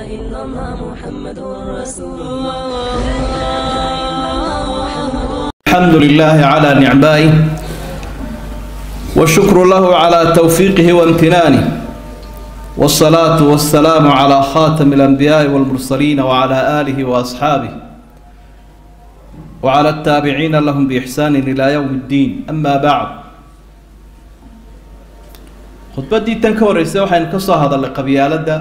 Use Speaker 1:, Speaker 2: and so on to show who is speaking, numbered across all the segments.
Speaker 1: إلا الله محمد رسول الله لا إله إلا الله محمد
Speaker 2: الحمد لله على نعمائه والشكر له على توفيقه وامتنانه والصلاة والسلام على خاتم الأنبياء والمرسلين وعلى آله وأصحابه وعلى التابعين لهم بإحسان إلى يوم الدين أما بعد khudbaddii tan ka horreysay waxaynu ka soo hadalnay qabyaaladda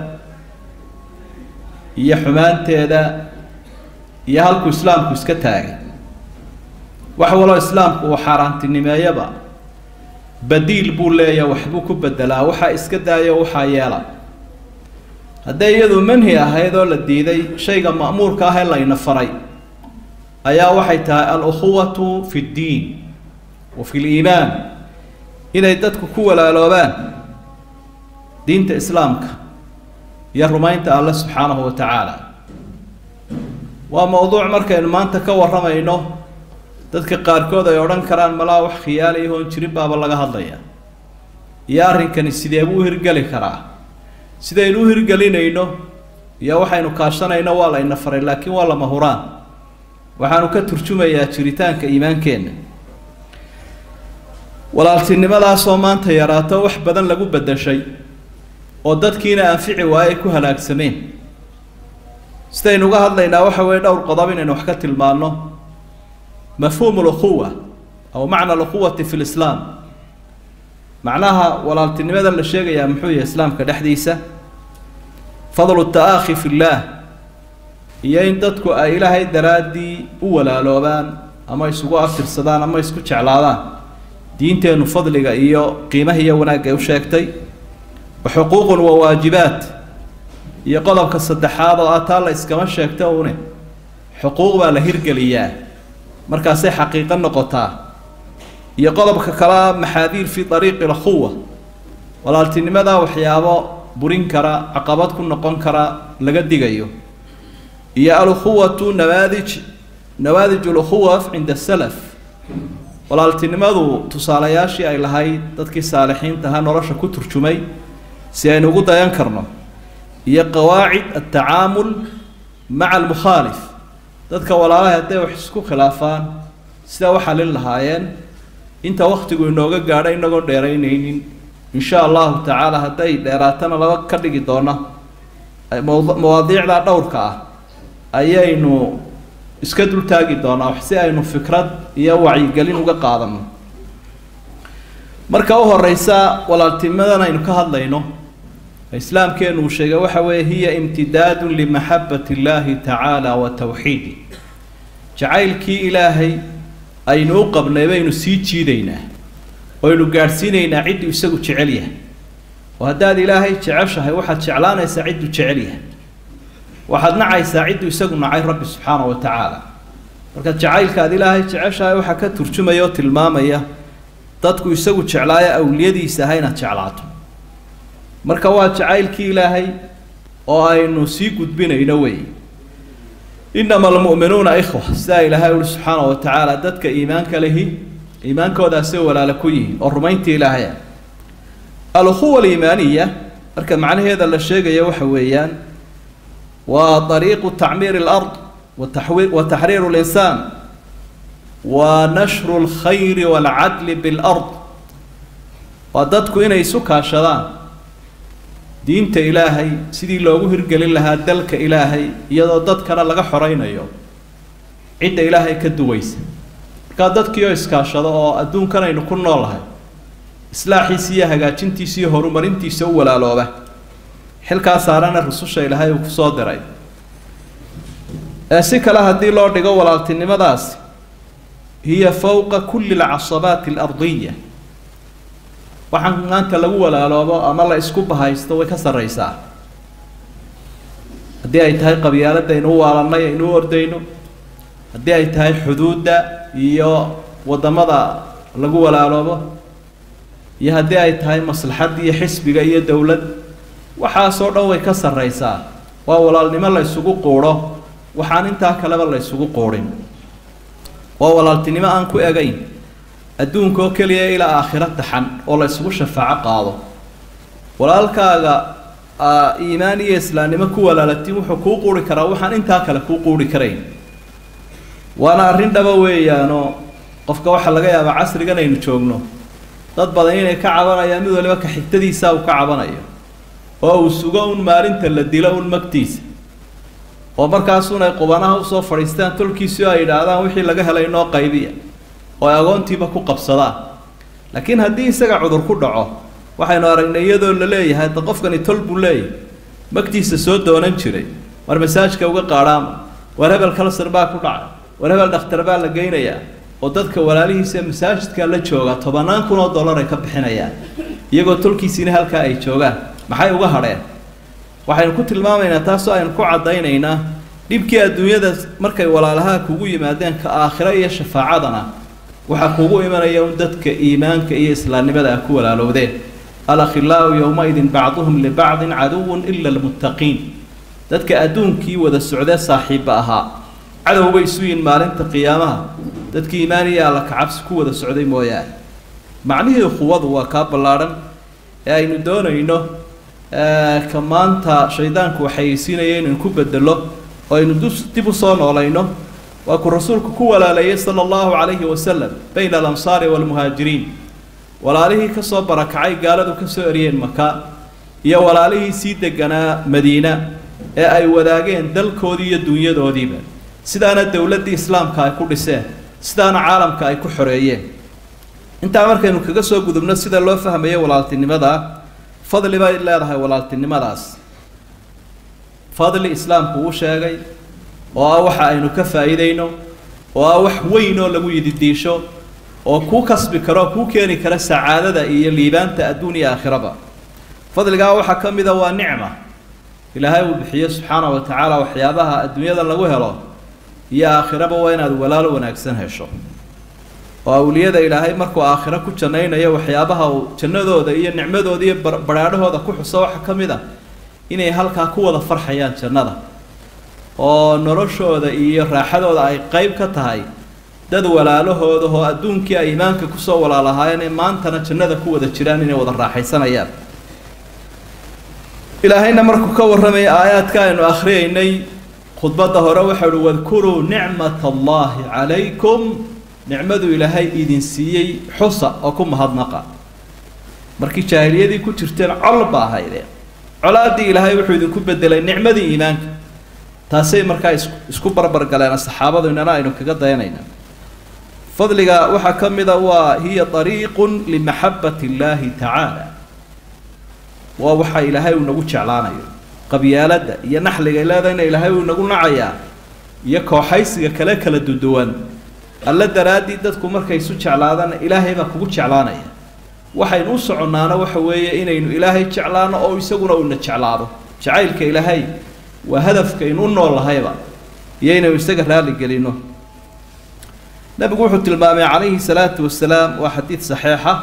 Speaker 2: iyo xumaanteeda iyo halkuu islaamku iska taagay wax waloo islaamku uu xaaraantinimeeyaba badiil buu leeyahay waxbuu ku bedelaa waxaa iska daayo waxaa yeela hadday iyadu manhi ahayd oo la diiday shayga ma'muurka ah ee layna faray ayaa waxay tahay al-ukhuwatu fi ddiin wa fi liimaan inay dadku ku walaaloobaan diinta islaamka iyo rumaynta alle subxaanahu wa tacaala waa mowduuc markaynu maanta ka warramayno dadka qaarkood ay odhan karaan malaa wax khiyaali ahoon jirin baaba laga hadlaya iyo arrinkani sidee buu u hirgeli karaa sidaynu u hirgelinayno iyo waxaynu kaashanayno waa layna faray laakiin waa lama huraan waxaanu ka turjumayaa jiritaanka iimaankeenna walaaltinimadaasoo maanta yaraato wax badan lagu beddeshay oo dadkiina anfici waaye ku halaagsameen sidaynu uga hadlaynaa waxa weeye dhowr qodob inaynu wax ka tilmaanno mafhuumu lukhuwa aw macna alukhuwati fi lislaam macnaha walaaltinimada la sheegayaa muxuu yahay islaamka dhexdiisa fadlu ta'aakhi fi llaah iyo in dadku ay ilaahay daraaddii u walaaloobaan ama isugu aftirsadaan ama isku jeclaadaan diinteennu fadliga iyo qiimaha iyo wanaagga ay u sheegtay wa xuquuqun wa waajibaat iyo qodobka saddexaad oo ah taa la iskama sheegta une xuquuq baa la hirgeliyaa markaasay xaqiiqo noqotaa iyo qodobka kalea maxaadiir fi ariiqi alkhuwa walaaltinimada waxyaabo burin kara caqabad ku noqon kara laga digayo iyo alukhuwatu nawaadij nawaadij alukhuwa cinda salaf walaaltinimadu tusaalayaashii ay lahayd dadkii saalixiinta ahaa nolosha ku turjumay si aynu ugu dayan karno iyo qawaacid altacaamul maca almukhaalif dadka walaalaha hadday wax isku khilaafaan sidaa u xalin lahaayeen inta waktigu inooga gaadho inagoon dheeraynaynin insha allahu tacaala hadday dheeraatana laba ka dhigi doona mawaadiicda dhowrka ah ayaynu iska dultaagi doonaa si aynu fikrad iyo wacyigelin uga qaadano marka u horeysa walaaltinimadan aynu ka hadlayno islaamkeenu uu sheegay waxa weeye hiya imtidaadun limaxabat illaahi tacaala wa tawxiidi jacaylkii ilaahay aynu u qabnay baynu sii jiidaynaa oynu gaadhsiinaynaa cidduu isagu jecel yahay oo haddaad ilaahay jeceshahay waxaad jeclaanaysaa cidduu jecel yahay waxaad nacaysaa cidduu isagu nacay rabbi subxaana wa tacaala marka jacaylka aad ilaahay jeceshahay waxaa ka turjumaya oo tilmaamaya dadku isagu jeclaayo awliyadiisa aha inaad jeclaato marka waa jacaylkii ilaahay oo aynu sii gudbinayno wey inama almu'minuuna ikhwa sidaa ilaahay uli subxaana wa tacaala dadka iimaanka lehi iimaankoodaasay walaalo ku yihiin oo rumayntii ilaahaya alukhuwa aliimaaniya marka macnaheeda la sheegayo waxa weeyaan waa طariiqu tacmiir اlard wataxwi wa taxriiru اlinsaan wa nashru اlkhayri wاlcadli biاlard waa dadku inay isu kaashadaan diinta ilaahay sidii loogu hirgelin lahaa dalka ilaahay iyadoo dadkana laga xoreynayo cidda ilaahay ka duwaysa markaa dadkii oo iskaashado oo adduunkan aynu ku noolahay islaaxiisa iyo hagaajintiisa iyo horumarintiisa u walaalooba xilkaa saarana rususha ilaahay uu kusoo diray ee si kale haddii loo dhigo walaaltinimadaasi hiya fowqa kulli alcasabaati alardiya waxaan maanta lagu walaaloobo ama la isku bahaysto way ka sarreysaa haddii ay tahay qabyaaladda aynu u waalanay aynu u ordayno haddii ay tahay xuduudda iyo waddamada lagu walaaloobo iyo haddii ay tahay maslaxadda iyo xisbiga iyo dowlad waxaasoo dhan way ka sarreysaa waa walaalnimo la ysugu quudho waxaan intaa kaleba la ysugu quudhin waa walaaltinimo aan ku egayn adduunka oo keliya ilaa aakhiro taxan oo la ysugu shafaaco qaado walaalkaaga iimaan iyo islaamnimo ku walaalatiin wuxuu kuu quuri karaa waxaan intaa kale kuu quuri karayn waana arrin dhaba weeyaanoo qofka waxaa laga yaabaa casrigan aynu joogno dad badan inay ka cabanayaan mid waliba ka xigtadiisa uu ka cabanayo oo uu sugo un maalinta la dilo un magtiisa oo markaasuun ay qubanaha usoo fadhiistaan tolkiisii oo ay yidhaahdaan wixii laga helay noo qaybiya oo ay agoontiiba ku qabsadaan laakiin haddii isaga cudur ku dhaco waxaynu aragnay iyadoo la leeyahay da qofkani tol buu leeyahay magtiisa soo doonan jiray war masaajka uga qaadhaama war hebel kalsar baa ku dhacay war hebel dhakhtar baa la geynayaa oo dadka walaalihiisa masaajidka la jooga tobannaan kun oo dollar ay ka bixinayaan iyagoo tolkiisiina halkaa ay joogaan maxay uga hadheen waxaynu ku tilmaamaynaa taasoo aynu ku caddaynaynaa dhibkii adduunyada markay walaalaha kugu yimaadeen ka aakhiro iyo shafaacadana waxaa kugu imanaya un dadka iimaanka iyo islaamnimada a ku walaalowdeen alakhilaau yowmaidin bacduhum libacdin caduwun ila almuttaqiin dadka adduunkii wada socdee saaxiibba ahaa cadow bay isu yihin maalinta qiyaamaha dadkii iimaan iyo alla kacabsi ku wada socday mooyaane macnihii quwadu waa kaa ballaadhan ee aynu doonayno ka maanta shaydaanku waxayeysiinaya inaynu ku bedelo oo aynu dib u soo noolayno waa ku rasuulku ku walaaleeyey sala allahu calayhi wasalam bayna alansaari waalmuhaajiriin walaalihii ka soo barakacay gaaladu ka soo eryeen maka iyo walaalihii sii deganaa madiina ee ay wadaageen dalkoodii iyo dunyadoodiiba sidaana dowladdii islaamka ay ku dhiseen sidaana caalamka ay ku xoreeyeen intaa markaynu kaga soo gudubno sida loo fahmayo walaaltinimada fadli bay leedahay walaaltinimadaas fadli islaamku uu sheegay oo ah waxa aynu ka faa'iidayno oo ah wax weyn oo lagu yididiisho oo kuu kasbi karo kuu keeni kara sacaadada iyo liibaanta adduun iyo aakhiraba fadligaa waxaa ka mida waa nicma ilaahay uu bixiyo subxaana wa tacaala waxyaabaha adduunyada lagu helo iyo aakhiraba waa inaad walaalo wanaagsan hesho oo awliyada ilaahay markuu aakhiro ku jannaynayo waxyaabaha uu jannadooda iyo nicmadooda iyo badhaadhahooda ku xuso waxaa ka mid ah inay halkaa ku wada farxayaan jannada oo noloshooda iyo raaxadooda ay qeyb ka tahay dad walaalahooda oo adduunkii ay iimaanka kusoo walaalahaayeen ee maantana jannada ku wada jiraan inay wada raaxaysanayaan ilaahayna markuu ka warramaya aayaadka aynu akhriyaynay khudbadda hore waxau uhi wadkuruu nicmat allahi calaykum nicmadu ilaahay idin siiyey xusa oo ku mahadnaqa markii jaahiliyadii ku jirteen col ba ahaydeen colaaddii ilaahay wuxuu idinku bedelay nicmadii iimaanka taasay markaa is isku barbar galeen saxaabadu inana aynu kaga dayanayna fadliga waxaa ka mida waa hiya ariiqun limaxabbati illaahi tacaala waa waxa ilaahay uu nagu jeclaanayo qabyaaladda iyo naxliga leedayna ilaahay uu nagu nacayaa iyo kooxaysiga kale kala duduwan alla daraaddii dadku markay isu jeclaadana ilaahay baa kugu jeclaanaya waxaynu u soconnaana waxa weeye inaynu ilaahay jeclaano oo isaguna uuna jeclaado jacaylka ilaahay waa hadafkaynu u nool lahayba iyo inaynu isaga raali gelino nabigu wuxuu tilmaamay calayhi salaatu wasalaam waa xadiid saxiixa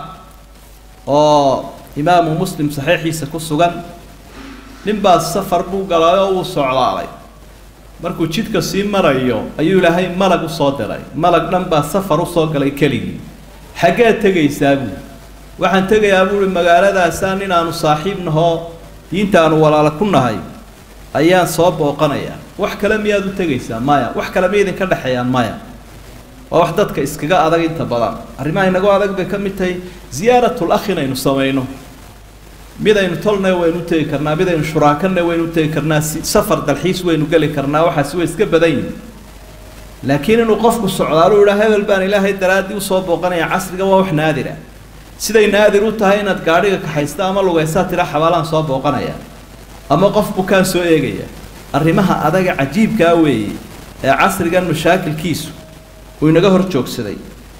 Speaker 2: oo imaamu muslim saxiixiisa ku sugan ninbaa safar buu galay oo uu socdaalay markuu jidka sii marayo ayuu ilaahay malag usoo diray malag dhan baa safar usoo galay keligii xaggeed tegaysaa buu waxaan tegayaa buuhi magaaladaasaan inaanu saaxiib nahoo diinta aanu walaalo ku nahay ayaan soo booqanayaa wax kale miyaad u tegaysaa maya wax kale ma idinka dhexeeyaan maya waa wax dadka iskaga adag inta badan arrimaha inagu adag bay ka mid tahay ziyaaratul akh inaynu samayno mid aynu tolna waynu utegi karnaa mid aynu shuraakana waynu utegi karnaa si safar dalxiis waynu geli karnaa waxaasi way iska badan yihin laakiin inuu qofku socdaalo u idhaa hebel baan ilaahay daraaddii usoo booqanaya casriga waa wax naadira siday naadir u tahay inaad gaadhiga kaxaysta ama lugaysaa tira xabaalaan soo booqanaya ama qof bukaan soo eegaya arrimaha adaga cajiibkaa weeye ee casrigan mashaakilkiisu uu inaga hor joogsaday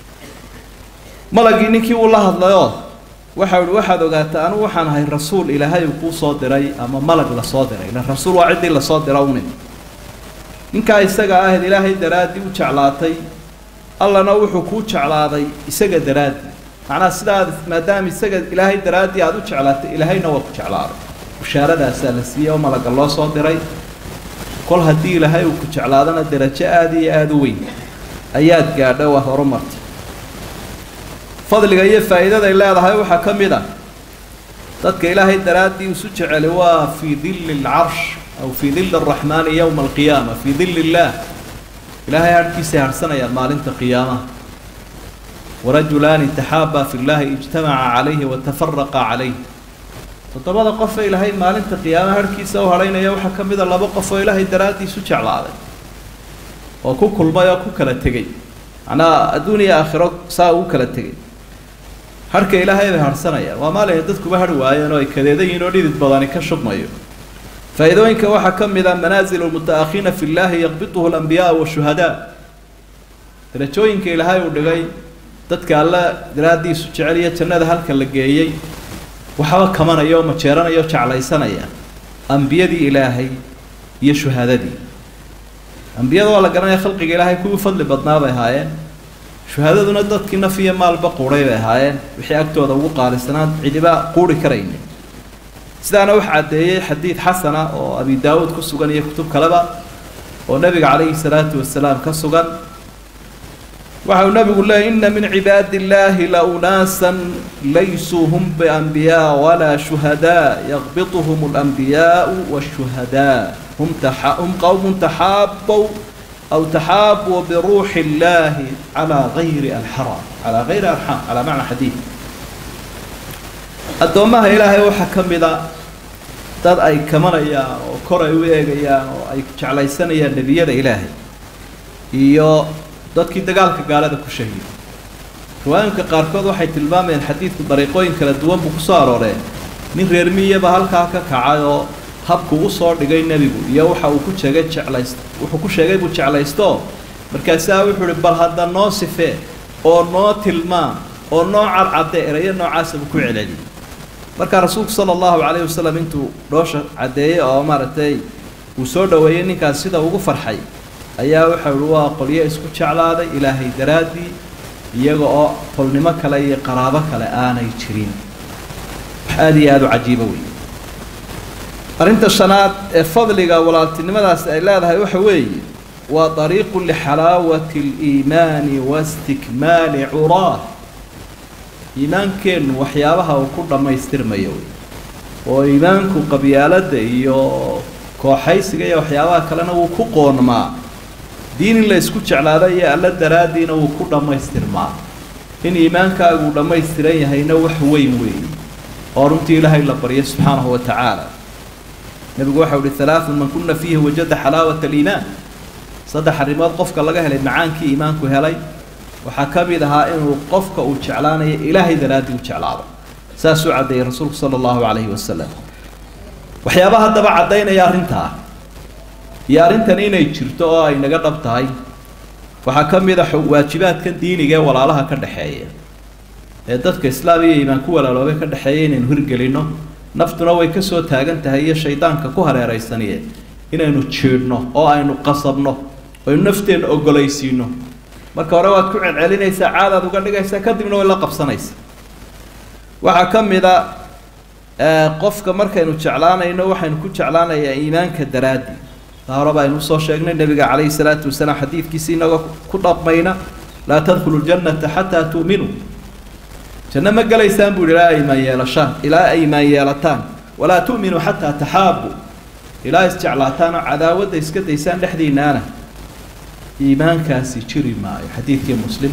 Speaker 2: malagii ninkii uu la hadlayoo waxau ihi waxaad ogaataa anugu waxaan ahay rasuul ilaahay uu kuu soo diray ama malag lasoo diray ila rasuul waa ciddii lasoo dira unin ninkaa isaga ahayd ilaahay daraaddii u jeclaatay allana wuxuu kuu jeclaaday isaga daraaddii macnaha sidaad maadaama isaga ilaahay daraaddii aada u jeclaatay ilaahayna waa ku jeclaaday bushaaradaasaa la siiyey oo malaga loo soo diray kol haddii ilaahay uu ku jeclaadana darajo aada iyo aada u weyn ayaad gaadho waa horumartay fadliga iyo faa'iidaday leedahay waxaa ka mid ah dadka ilaahay daraaddii isu jeceli waa fii dilli alcarsh aw fii dilli araxmaani yowma alqiyaama fii dilli illaah ilaahay harhkiisay harhsanayaan maalinta qiyaamaha warajulaani taxaabaa fi llaahi ijtamaca calayhi watafaraqa calayh toddobada qofe ilaahay maalinta qiyaamaha harhkiisa u hadhaynaya waxaa ka mid a laba qof oo ilaahay daraaddii isu jeclaaday oo ku kulmay oo ku kala tegey macnaha adduun iyo aakhiro saa ugu kala tegey harhka ilaahay bay harhsanayaan waa maalina dadkuba harhi waayeen oo ay kadeedan yihin oo dhidid badani ka shubmayo faa'iidooyinka waxaa ka mid a manaazilu lmutaakhiina fi llaahi yaqbiduhu alambiyaa washuhadaa darajooyinka ilaahay uu dhigay dadka alla daraaddiisu jeceliya jannada halka la geeyey waxba kamanaya oo majeeranaya oo jeclaysanaya ambiyadii ilaahay iyo shuhadadii ambiyada waa la garanaya khalqiga ilaahay kuwii fadli badnaa bay ahaayeen shuhadaduna dadkii naf iyo maalba quuray bay ahaayeen wixii agtooda ugu qaalisanaan cidiba quuri karaynin sidaana wax caddeeyey xadiid xasana oo abi daawuud ku sugan iyo kutub kaleba oo nebiga calayhi salaatu wasalaam ka sugan waxa uu nabigu leeyay ina min cibaadi illaahi la unaasan laysuu hum bianbiyaa walaa shuhadaa yaqbiduhum alanbiyaau washuhadaa hum taxa hum qowmun taxaabow aw taxaabuu biruuxi illaahi calaa gayri alxaram calaa gayri arxam calaa macna xadiid addoommaha ilaahay waxaa ka mid a dad ay kamanayaan oo kor ay u eegayaan oo ay jeclaysanayaan nebiyada ilaahay iyo dadkii dagaalka gaalada ku shahiiday riwaayinka qaarkood waxay tilmaamayeen xadiidku dariiqooyin kala duwan buu kusoo arooreen nin reer miyaba halkaa ka kacay oo habku u soo dhigay nebigu iyo waxa uu ku sheegay jeclayst wuxuu ku sheegay buu jeclaysto markaasaa wuxuu uhi bal hadda noo sifee oo noo tilmaam oo noo cadcadde erayo noocaasa buu ku celceliyey markaa rasuulku sala allahu calayhi wasalam intuu dhoosha caddeeyey oo maaragtay uu soo dhoweeyey ninkaas sida ugu farxay ayaa waxa uhi waa qolyo isku jeclaaday ilaahay daraaddii iyaga oo tolnimo kale iyo qaraabo kale aanay jirin wax aada iyo aada u cajiibo wey arrinta shanaad ee fadliga walaaltinimadaasi ay leedahay waxa weeye waa dariiqu lixalaawati aliimaani wastikmaali curaah iimaankeennu waxyaabaha uu ku dhammaystirmayo wey oo iimaanku qabyaaladda iyo kooxaysiga iyo waxyaabaha kalena wuu ku qoonmaa diin in la isku jeclaado iyo alla daraaddiina wuu ku dhammaystirmaa in iimaankaagu dhammaystiran yahayna wax weyn weeye oo runtii ilaahay la baryo subxaanahu wa tacaala nebigu waxau uhi halaaثun man kuna fiihi wajada xalaawata aliimaan saddex arrimood qofka laga helay macaankii iimaanku helay waxaa ka mid ahaa inuu qofka uu jeclaanayo ilaahay daraaddii u jeclaado saasuu caddeeyey rasuulku sala allahu calayhi wasalam waxyaaba haddaba caddaynaya arrintaa iyo arrintan inay jirto oo ay naga dhab tahay waxaa ka mid a waajibaadkan diiniga ee walaalaha ka dhexeeya ee dadka islaam iyo iimaan ku walaaloobay ka dhexeeya inaynu hirgelinno naftuna way ka soo taagan tahay iyo shaydaanka ku hareeraysaniye inaynu jiidhno oo aynu qasabno aynu nafteenna ogolaysiino marka hore waad ku celcelinaysaa caadaad uga dhigaysaa kadibna way la qabsanaysaa waxaa ka mid a qofka markaynu jeclaanayno waxaynu ku jeclaanayaa iimaanka daraaddi taa hore baynu usoo sheegnay nebiga calayhi salaatu wasalaam xadiidkiisi inagoo ku dhaqmayna laa tadkhulu ljannata xataa tu'minuu janno ma gelaysaan buu yihi ilaa aymaan yeelashaan ilaa aymaan yeelataan walaa tu'minuu xataa taxaabu ilaa isjeclaataan oo cadaawadda iska daysaan dhexdiinaana iimaankaasi jiri maayo xadiidkii muslim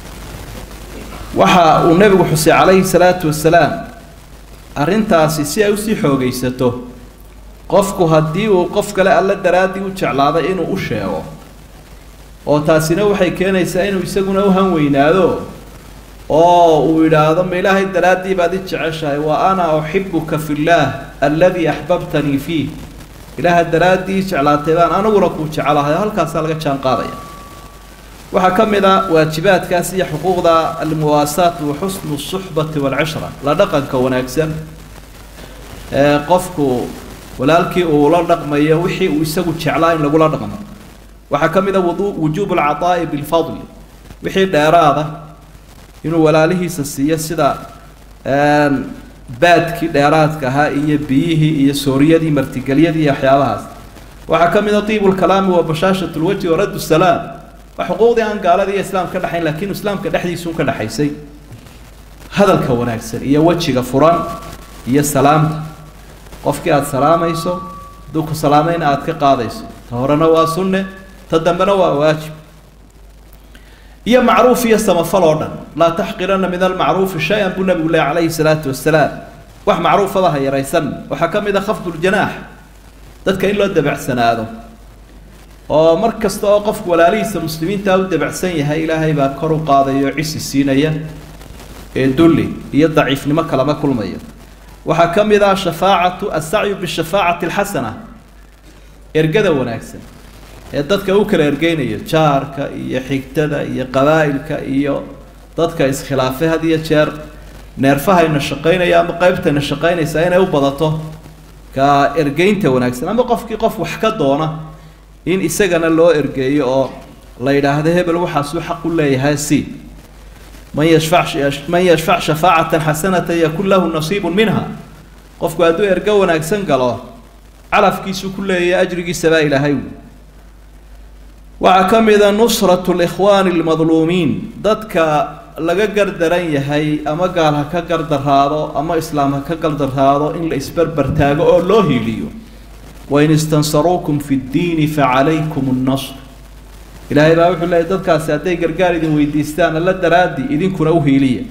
Speaker 2: waxa uu nebigu xusay calayhi salaatu wasalaam arrintaasi si ay usii xoogaysato qofku haddii uu qof kale alla daraaddii u jeclaaday inuu u sheego oo taasina waxay keenaysaa inuu isaguna u han weynaado oo uu yidhaahdo ma ilaahay daraaddii baad i jeceshahay wa ana uxibuka fi llaah alladii axbabtanii fiih ilaaha daraaddii jeclaatay baan aniguna kuu jecelahay halkaasaa laga jaan qaadaya waxaa ka mid a waajibaadkaas iyo xuquuqda almuwaasaat wa xusnu suxbati waalcishra la dhaqanka wanaagsan ee qofku walaalkii uu la dhaqmayo wixii uu isagu jeclaa in lagula dhaqmo waxaa ka mid a wudu wujuubu alcataa'i bilfadli wixii dheeraada inuu walaalihiisa siiyo sida baadkii dheeraadka ahaa iyo biyihii iyo sooriyadii martigelyadii iyo waxyaabahaas waxaa ka mid a tiibu lkalaami wa bashaashat lwajhi wa radd salaam waa xuquuqdii aan gaalada iyo islaamka ka dhexayn laakiin islaamka dhexdiisuun ka dhexaysay hadalka wanaagsan iyo wejiga furan iyo salaamta qofkii aada salaamayso hadduu ku salaamayna aada ka qaadayso ta horena waa sunne ta dambena waa waajib iyo macruuf iyo samafal oo dhan laa taxqirana min almacruufi shay-an buu nabigu leh calayhi salaatu wasalaam wax macruufaba ha yaraysan waxaa ka mid a khafduljanaax dadka in loo dabacsanaado oo mar kasta oo qofku walaalihiisa muslimiintaa u dabacsan yahay ilaahay baa kor u qaadaya oo cisi siinaya ee dulli iyo daciifnimo kalama kulmaya waxaa ka mid ah shafaacatu asacyu bishafaacati alxasana ergada wanaagsan ee dadka u kala ergeynaya jaarka iyo xigtada iyo qabaa'ilka iyo dadka iskhilaafay had iyo jeer neerfahayna shaqaynaya ama qeybtayna shaqaynaysa inay u badato ka ergeynta wanaagsan ama qofkii qof wax ka doona in isagana loo ergeeyo oo la yidhaahdo hebel waxaasuu xaq u leeyahay si man yashfac man yashfac shafaacatan xasanatan yakun lahu nasiibun minha qofku hadduu ergo wanaagsan galo calafkiisuu ku leeyahay ajrigiisabaa ilaahay wy waxaa ka mid a nusratu likhwaani almadluumiin dadka laga gardaran yahay ama gaal ha ka gardaraado ama islaam ha ka gardaraado in la isberber taago oo loo hiiliyo wain istansaruukum fi ddiini facalaykum nnasr ilaahay baa wuxuu leeyay dadkaasi hadday gargaar idin weydiistaan alla daraaddi idinkuna u hiiliya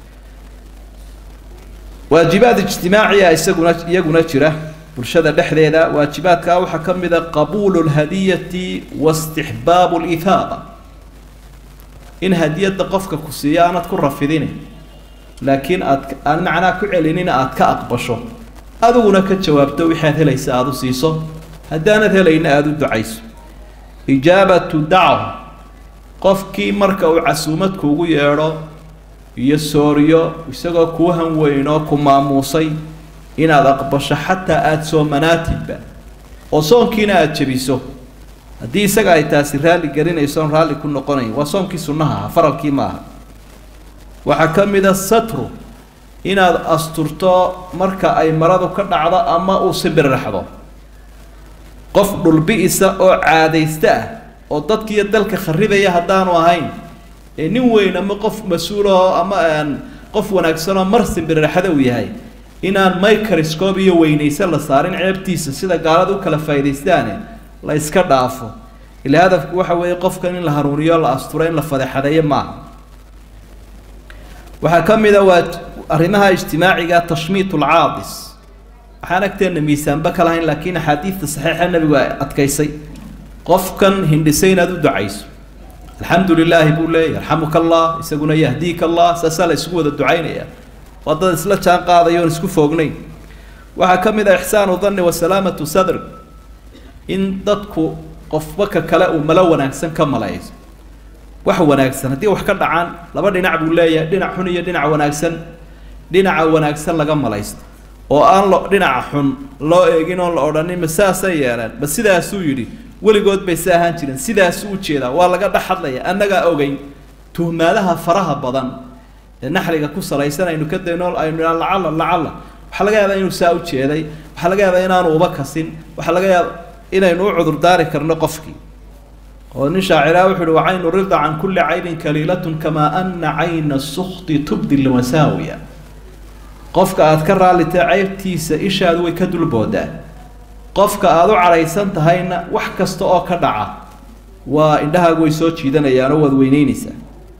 Speaker 2: waajibaad ijtimaaciya isaguna iyaguna jira bulshada dhexdeeda waajibaadkaa waxaa ka mid a qabuulu lhadiyati waistixbaabu lithaaba in hadiyadda qofka ku siiyo aanad ku rafidine laakiin aad aan macnaa ku celinin aada ka aqbasho adiguna ka jawaabto wixaad helaysa aada u siiso haddaanad helayna aada u ducayso ijaabatu dacwa qofkii marka uu casuumad kuugu yeedho iyo sooriyo isagoo kuu hanweyn oo ku maamuusay inaad aqbasho xataa aada soomanaatidba oo soonkiina aada jebiso haddii isaga ay taasi raalli gelinayso oon raalli ku noqonayn waa soonkii sunnaha aha faralkii maaha waxaa ka mid a satru inaad asturto marka ay maradu ka dhacdo ama uu sibirraxdo qof dhulbi-isa oo caadaysta ah oo dadkiiyo dalka kharibaya haddaanu ahayn ee nin weyn ama qof mas-uulahoo ama aan qof wanaagsanoo mar sibirraxda uu yahay inaan microscope iyo weynayse la saarin ceebtiisa sida gaalada u kala faaidaystaane la iska dhaafo ila hadafku waxa weeye qofkan in la hanuuniyo la asturo in la fadeexadeeyo maaha waxaa ka mid a waa arrimaha ijtimaaciga tashmiit lcaadis waxaan agteenna miisaanba ka lahayn laakiin axaadiidta saxiixa nebigu ay adkaysay qofkan hindhisay inaad u ducayso alxamdu lilaahi buu leeyay yarxamuka allah isaguna yahdiika allah saasaa la isugu wada ducaynaya waa dad isla jaan qaadayo oon isku foognayn waxaa ka mid ah ixsaanu danni wa salaamatu sadr in dadku qofba ka kale uu malo wanaagsan ka malayso wax wanaagsan haddii wax ka dhacaan laba dhinac buu leeyahay dhinac xun iyo dhinac wanaagsan dhinaca wanaagsan laga malaysto oo aan lo dhinaca xun loo eegin oon la odhanin ma saasay yeeleen ma sidaasuu yidhi weligood bay sa ahaan jireen sidaasuu ujeedaa waa laga dhex hadlaya annagaa ogeyn tuhmaadaha faraha badan ee naxliga ku salaysan aynu ka dayno aynu idhaan lacalla lacalla waxaa laga yaabaa inuu saa ujeeday waxaa laga yaabaa inaanu uba kasin waxaa laga yaaba inaynu u cudurdaari karno qofkii oo nin shaaciraa wuxu uhi wacaynu rida can kulli caynin kaliilatun kamaa ana cayna sukti tubdi lmasaawiya qofka aada ka raallitay ceybtiisa ishaadu way ka dulboodaa qofka aada u cadhaysan tahayna wax kasta oo ka dhaca waa indhahaagu way soo jiidanayaanoo waad weyneyneysaa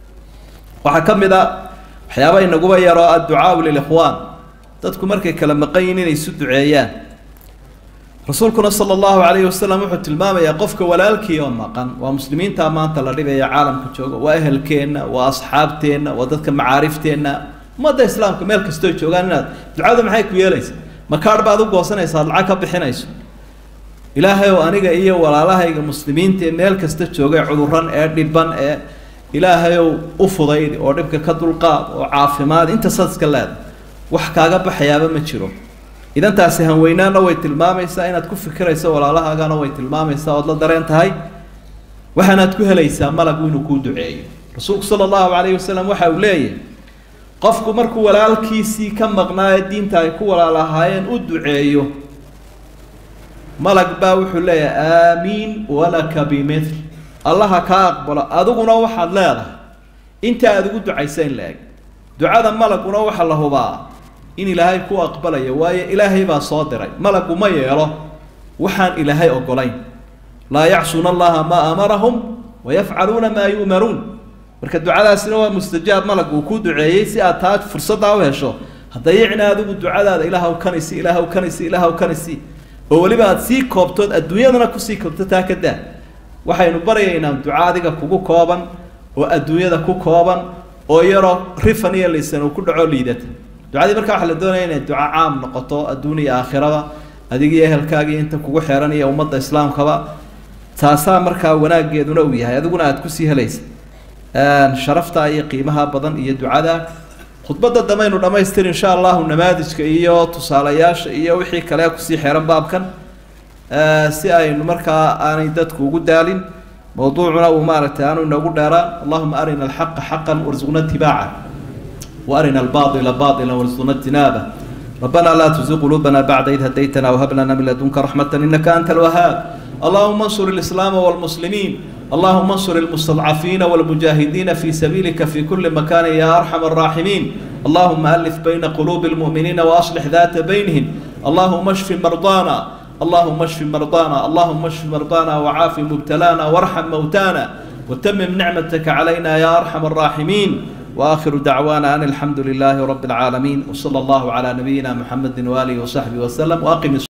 Speaker 2: waxaa ka mid a waxyaaba inaguba yaroo adducaau lilikhwaan dadku markay kala maqan yihin inay isu duceeyaan rasuulkuna sala allahu calayhi wasalam wuxuu tilmaamayaa qofka walaalkii oo maqan waa muslimiinta maanta la dhibaya caalamka jooga waa ehelkeenna waa asxaabteenna waa dadka macaarifteenna ummadda islaamka meel kastoo joogaan inaad ducada maxay ku yeelaysaa makaadh baad u goosanaysa ad lacag ka bixinayso ilaahay oo aniga iyo walaalahayga muslimiinta ee meel kasta joogay cuduran ee dhiban ee ilaahayow u fudayd oo dhibka ka dulqaad oo caafimaad inta sadska leeda wax kaaga baxayaaba ma jiro idan taasi hanweynaana way tilmaamaysaa inaad ku fikirayso walaalahaagana way tilmaamaysaa ood la dareen tahay waxaanaad ku helaysaa malagu inuu kuu duceeyo rasuulku sala allahu calayhi wasalam waxa uu leeyahay qofku markuu walaalkiisii ka maqnaa ee diinta ay ku walaalahaayeen u duceeyo malag baa wuxuu leeyahay aamiin walaka bimil allaha kaa aqbalo adiguna waxaad leedahay inta aada ugu ducaysa in la eg ducada malaguna waxaa la hubaa in ilaahay ku aqbalayo waayo ilaahay baa soo diray malagu ma yeelo waxaan ilaahay ogolayn laa yacsuuna allaha maa amarahum wayafcaluuna maa yu'maruun marka ducadaasina waa mustajaab malag uu ku duceeyey si aad taa fursaddaa u hesho haddayicna adigu ducadaada ilaahw kanisi ilaahw kanisi ilaahw kanisi oo weliba aada sii koobtood adduunyadana kusii koobto taa ka daa waxaynu baryaynaa duco adiga kugu kooban oo adduunyada ku kooban oo yaroo rifan iyo lisan uu ku dhaco liidata ducadii markaa waxaa la doonaya inay duco caam noqoto adduun iyo aakhiraba adiga iyo ehelkaagii inta kugu xeeran iyo ummadda islaamkaba taasaa markaa wanaageeduna uu yahay adiguna aada kusii helaysa sharafta iyo qiimaha badan iyo ducada khudbadda damaynu dhamaystir insha allahu namaadijka iyo tusaalayaasha iyo wixii kale kusii xeeran baabkan si aynu markaa aanay dadku ugu daalin mawduucuna uu maaragtay aanu inagu dheeraan allahuma arina alxaqa xaqan warzuqna itibaaca وارنا الباطل باطلا وارزقنا اجتنابه ربنا لا تزغ قلوبنا بعد إذ هديتنا وهب لنا من لدنك رحمة إنك أنت الوهاب اللهم انصر الإسلام والمسلمين اللهم انصر المستضعفين والمجاهدين في سبيلك في كل مكان يا أرحم الراحمين اللهم ألف بين قلوب المؤمنين وأصلح ذات بينهم اللهم اشف مرضانا اللهم اشف مرضانا اللهم اشف مرضانا وعاف مبتلانا وارحم موتانا وتمم نعمتك علينا يا أرحم الراحمين واخر دعوانا ان الحمد لله رب العالمين وصلى الله على نبينا محمد واله وصحبه وسلم واقم